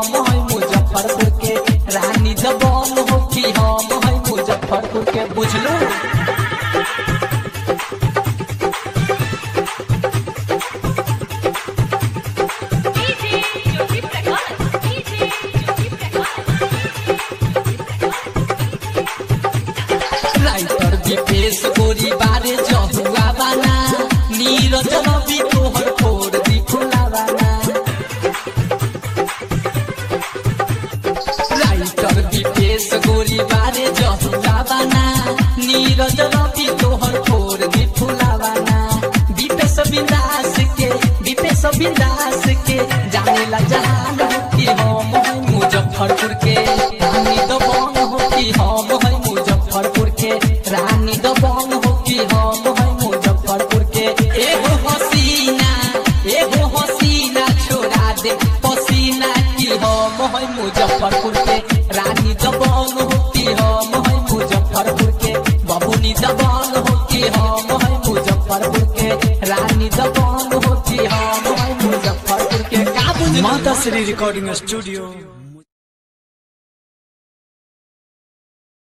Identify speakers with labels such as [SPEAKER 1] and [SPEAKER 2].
[SPEAKER 1] हम है मुजफ्फरपुर के रानी दबंग हो कि हम है मुजफ्फरपुर के बुझलू
[SPEAKER 2] DJ Jyoti Prakash DJ Jyoti
[SPEAKER 1] writer Vipesh गोरी बारे जहुआ बाना नीरज रवि तोहर फोर दी खुला बाना राइटर विपेश गोरी बारे जहुआ बाना नीरज रवि तोहर फोर दी खुला बाना विपेश बिंदास के विपेश बिंदास के जाने ला जहान हो कि हम है मुजफ्फरपुर के रानी दबंग हो कि हम है मुजफ्फरपुर के रानी दबंग हो कि हम है मुजफ्फरपुर के एगो हसीना एगो हसीना छोड़ा दे पसीना कि हम है मुजफ्फरपुर के रानी दबंग हो कि हम है मुजफ्फरपुर के बबुनी दबंग हो कि हम है मुजफ्फरपुर के रानी दबंग हो कि हम है मुजफ्फरपुर के का बुझलू
[SPEAKER 3] माता श्री रिकॉर्डिंग स्टूडियो